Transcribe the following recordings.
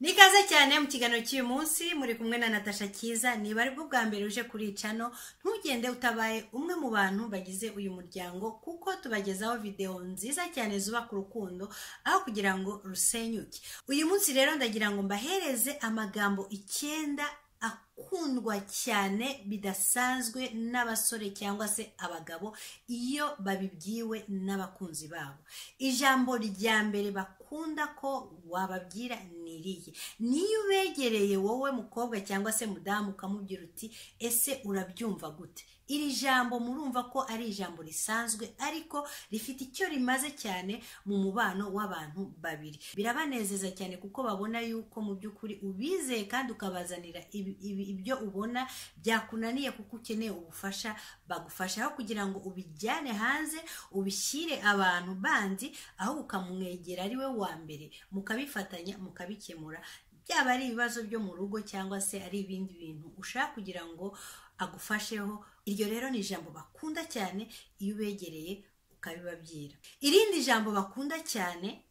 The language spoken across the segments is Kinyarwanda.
nikaze cyane mu kiganiro cy'uyu munsi muri kumwe na natasha cyiza niba aribwo bwa mbere uje kuri cano ntugende utabaye umwe mu bantu bagize uyu muryango kuko tubagezaho videwo nziza cyane zubaka urukundo aho kugira ngo rusenyuke uyu munsi rero ndagira ngo mbahereze amagambo icyenda akundwa cyane bidasanzwe n'abasore cyangwa se abagabo iyo babibwiwe n'abakunzi babo ijambo rya mbere bakunda ko wababwira ni irihe niyo ubegereye wowe mukobwa cyangwa se mudamu ukamubwira uti ese urabyumva gute iri jambo murumva ko ari ijambo risanzwe ariko rifite icyo rimaze cyane mu mubano w'abantu babiri birabanezeza cyane kuko babona yuko mu by'ukuri ubizeye kandi ukabazanira ibi- ibi- ibyo ubona byakunaniye kuko ukeneye ubufasha bagufasha aho kugira ngo ubijyane hanze ubishyire abantu bandi aho ukamwegera ari we wa mbere mukabifatanya mukabikemura byaba ari ibibazo byo mu rugo cyangwa se ari ibindi bintu ushaka kugira ngo agufasheho iryo rero ni ijambo bakunda cyane iyo ubegereye ukabibabwira irindi jambo bakunda cyane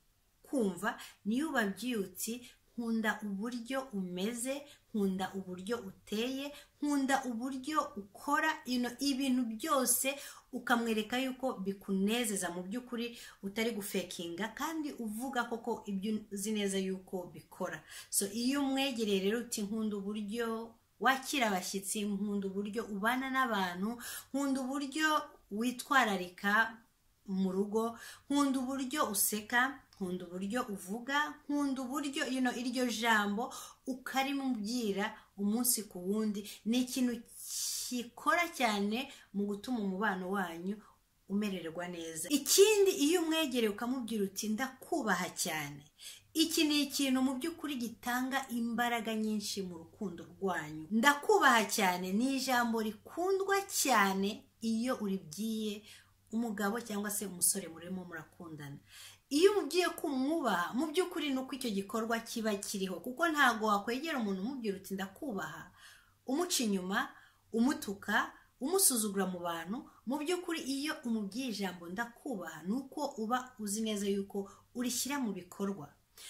kumva niyo ubabwiye uti nkunda uburyo umeze nkunda uburyo uteye nkunda uburyo ukora you know, ibintu byose ukamwereka yuko bikunezeza mu by'ukuri utari gufekinga kandi uvuga koko ibyo uzi neza yuko bikora so iyo umwegereye rero uti nkunda uburyo wakira abashyitsi nkunda uburyo ubana n'abantu nkunda uburyo witwararika mu rugo nkunda uburyo useka nkunda uburyo uvuga nkunda uburyo you know, iryo jambo ukarimubwira umunsi ku wundi ni ikintu gikora cyane mu gutuma umubano wanyu umererwa neza ikindi iyo umwegereye ukamubwira uti ndakubaha cyane iki ni ikintu mu by'ukuri gitanga imbaraga nyinshi mu rukundo rwanyu ndakubaha cyane ni ijambo rikundwa cyane iyo uribwiye umugabo cyangwa se umusore murimo murakundana iyo umubwiye ko umwubaha mu by'ukuri ni uko icyo gikorwa kiba kiriho kuko ntabwo wakwegera umuntu umubwira uti ndakubaha umuca inyuma umutuka umusuzugura mu bantu mu by'ukuri iyo umubwiye ijambo ndakubaha ni uko uba uzi neza yuko urishyira mu bikorwa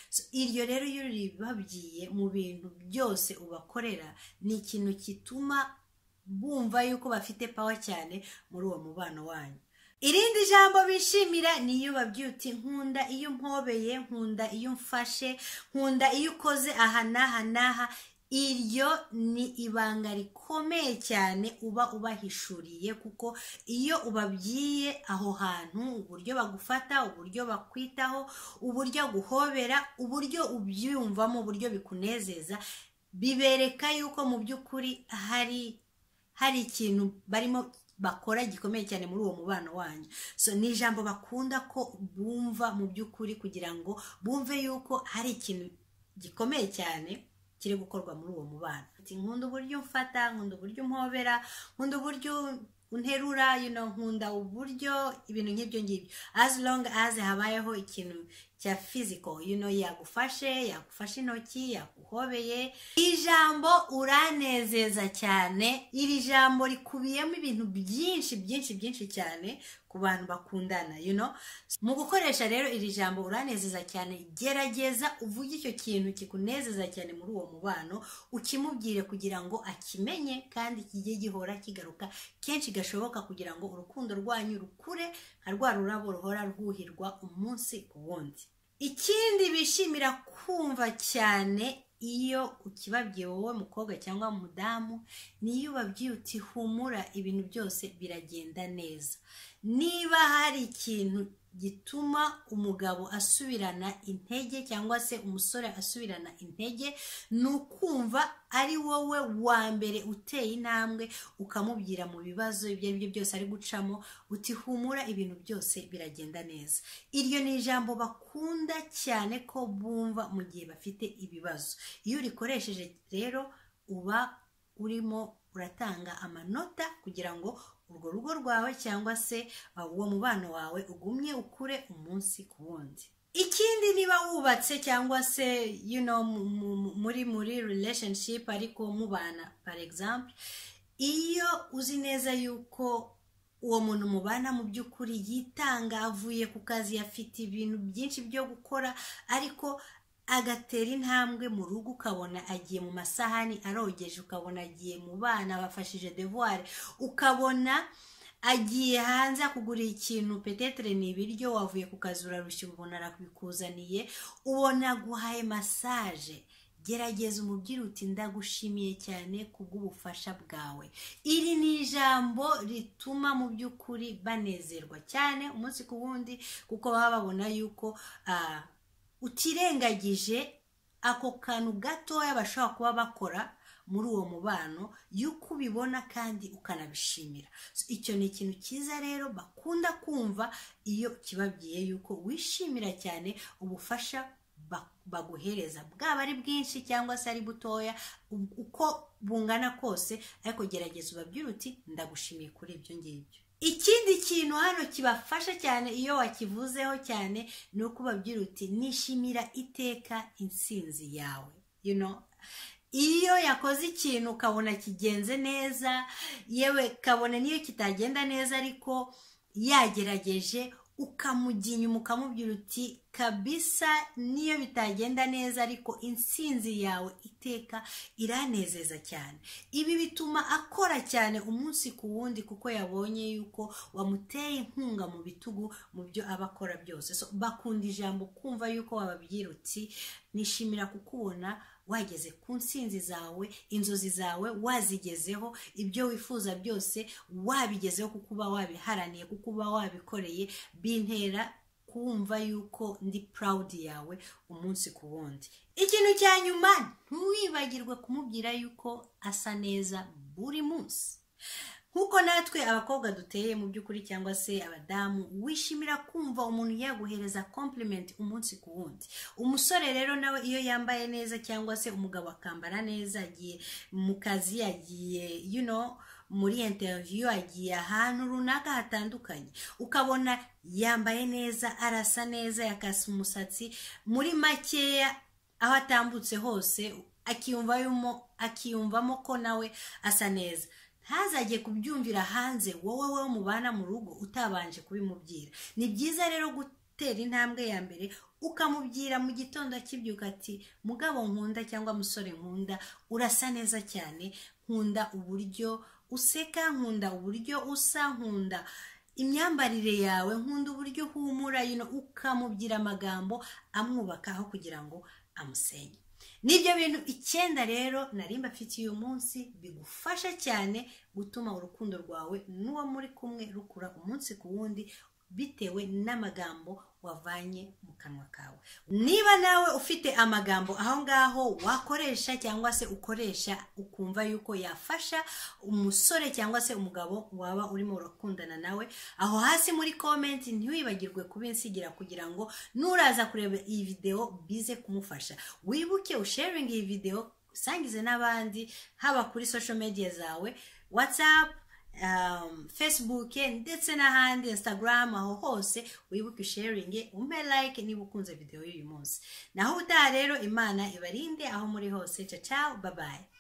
So, iryo rero iyo ribabwiye mu bintu byose ubakorera ni ikintu gituma bumva yuko bafite pawa cyane muri uwo mubano wanyu irindi jambo bishimira ni iyo babwiye uti nkunda iyo mpobeye nkunda iyo mfashe nkunda iyo ukoze aha n'aha n'aha iryo ni ibanga rikomeye cyane uba ubahishuriye kuko iyo ubabwiye aho hantu uburyo bagufata uburyo bakwitaho uburyo aguhobera uburyo ubyiyumvamo uburyo bikunezeza bibereka yuko mu by'ukuri hari hari ikintu barimo bakora gikomeye cyane muri uwo mubano wanyu so ni ijambo bakunda ko bumva mu by'ukuri kugira ngo bumve yuko hari ikintu gikomeye cyane kiri gukorwa muri uwo mubano Ati, nkunda uburyo mfata nkunda uburyo mpobera nkunda uburyo unterura you know, nkunda uburyo ibintu nk'ibyo ngibyo as long as habayeho ikintu cya physical you know, yagufashe yagufashe intoki yaguhobeye ijambo uranezeza cyane iri jambo rikubiyemo ibintu byinshi byinshi byinshi cyane ku bantu bakundana you know? mu gukoresha rero iri jambo uranezeza cyane gerageza uvuge icyo kintu kikunezeza cyane muri uwo mubano ukimubwire kugira ngo akimenye kandi kijye gihora kigaruka kenshi gashoboka kugira ngo urukundo rwanyu rukure nka rwa rurabo ruhora rwuhirwa umunsi ku wundi ikindi bishimira kumva cyane iyo ukibabwiye wowe mukobwa cyangwa mudamu niyo ubabwiye uti humura ibintu byose biragenda neza niba hari ikintu gituma umugabo asubirana intege cyangwa se umusore asubirana intege ni ukumva ari wowe wa mbere uteye intambwe ukamubwira mu bibazo ibyo ari byo byose ari gucamo uti humura ibintu byose biragenda neza iryo ni ijambo bakunda cyane ko bumva mu gihe bafite ibibazo iyo urikoresheje rero uba urimo uratanga amanota kugira ngo urwo rugo rwawe cyangwa se uh, uwo mubano wawe ugumye ukure umunsi ku wundi ikindi niba wubatse cyangwa se you know, mu- mu- mu- muri muri relationship ariko mubana for example iyo uzi neza yuko uwo muntu mubana mu by'ukuri yitanga avuye ku kazi afite ibintu byinshi byo gukora ariko agatera intambwe mu rugo ukabona agiye mu masahani arogeje ukabona agiye mu bana bafashije devuware ukabona agiye hanze akugurira ikintu petetere ni ibiryo wavuye ku kazi urarushya ubona arakubikuzaniye ubona aguhaye masaje gerageza umubwira uti ndagushimiye cyane kubw'ubufasha bwawe iri ni ijambo rituma mu by'ukuri banezerwa cyane umunsi ku wundi kuko baba babona yuko ah, utirengagije ako kantu gatoya bashobora kuba bakora muri uwo mubano y'uko ubibona kandi ukanabishimira So, icyo ni ikintu cyiza rero bakunda kumva iyo kibabwiye yuko wishimira cyane ubufasha ba- baguhereza bwaba ari bwinshi cyangwa se ari butoya u- uko bungana kose ariko gerageza ubabwire uti ndagushimiye kuri ibyo ngibyo ikindi kintu hano kibafasha cyane iyo wakivuzeho cyane ni uko ubabwira uti nishimira iteka intsinzi yawe you know iyo yakoze ikintu ukabona kigenze neza yewe kabone n'iyo kitagenda neza ariko yagerageje ukamujya inyuma ukamubwira uti kabisa n'iyo bitagenda neza ariko intsinzi yawe iteka iranezeza cyane ibi bituma akora cyane umunsi ku wundi kuko yabonye yuko wamuteye inkunga mu bitugu mu byo aba akora byose so bakunda ijambo kumva yuko wababwira uti nishimira kukubona wageze ku nsinzi zawe inzozi zawe wazigezeho ibyo wifuza byose wabigezeho kuko uba wabiharaniye kuko uba wabikoreye bintera kumva yuko ndi purawudi yawe umunsi ku wundi ikintu cya nyuma ntiwibagirwe kumubwira yuko asa neza buri munsi nk'uko natwe abakobwa duteye mu by'ukuri cyangwa se abadamu wishimira kumva umuntu yaguhereza compliment umunsi ku wundi umusore rero nawe iyo yambaye neza cyangwa se umugabo akambara neza agiye mu kazi agiye you know muri interview agiye ahantu runaka hatandukanye ukabona yambaye neza arasa neza yakase umusatsi muri makeya aho atambutse hose akiyumvamo akiyumvamo ko nawe asa neza ntazajye kubyumvira hanze wowe wowe mubana mu rugo utabanje kubimubwira ni byiza rero gutera intambwe ya mbere ukamubwira mu gitondo akibyuka ati mugabo nkunda cyangwa musore nkunda urasa neza cyane nkunda uburyo useka nkunda uburyo usa nkunda imyambarire yawe nkunda uburyo uhumura yino ukamubwira amagambo amwubaka aho kugira ngo amusenye nibyo bintu icyenda rero nari mbafitiye uyu munsi bigufasha cyane gutuma urukundo rwawe n'uwo muri kumwe rukura umunsi ku wundi bitewe n'amagambo wavanye mu kanwa kawe niba nawe ufite amagambo aho ngaho wakoresha cyangwa se ukoresha ukumva yuko yafasha umusore cyangwa se umugabo waba urimo urakundana nawe aho hasi muri komenti ntiwibagirwe kubinsigira kugira ngo nuraza kureba iyi videwo bize kumufasha wibuke usharinga iyi videwo usangize n'abandi haba kuri social media zawe watsapu um, facebook ndetse n'ahandi instagram aho hose wibuke usharinge umpe like niba ukunze videwo y'uyu munsi naho utaha rero imana ibarinde aho muri hose ciao ciao bye bye